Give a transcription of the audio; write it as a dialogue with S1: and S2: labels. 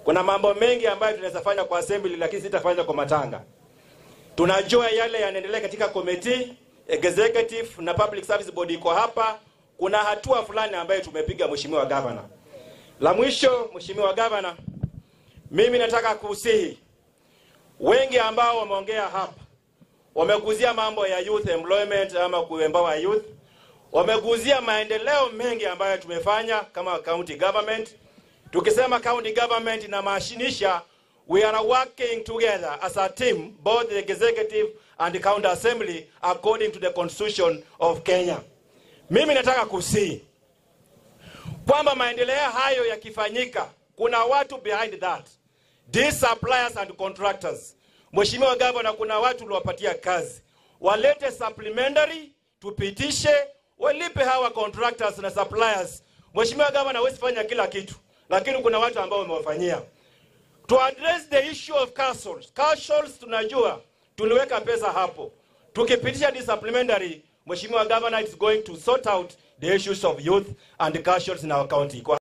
S1: Kuna mambo mengi ambayo tunaweza fanya kwa assembly, lakini sitafanya kwa matanga. Tunajua yale yanaendelea katika committee executive na public service board iko hapa. Kuna hatua fulani ambayo tumepiga, mheshimiwa gavana. La mwisho, mheshimiwa gavana, mimi nataka kusihi wengi ambao wameongea hapa wameguzia mambo ya youth employment ama kuempower youth, wameguzia maendeleo mengi ambayo tumefanya kama county government. Tukisema county government inamaanisha we are working together as a team both the executive and the county assembly according to the constitution of Kenya. Mimi nataka kusii kwamba maendeleo hayo yakifanyika, kuna watu behind that, these suppliers and contractors. Mheshimiwa Gavana, kuna watu uliwapatia kazi, walete supplementary, tupitishe, walipe hawa contractors na suppliers. Mheshimiwa Gavana, huwezi fanya kila kitu, lakini kuna watu ambao wamewafanyia. To address the issue of castles. Castles tunajua tuliweka pesa hapo, tukipitisha this supplementary, Mheshimiwa Governor is going to sort out the issues of youth and castles in our county. Kwa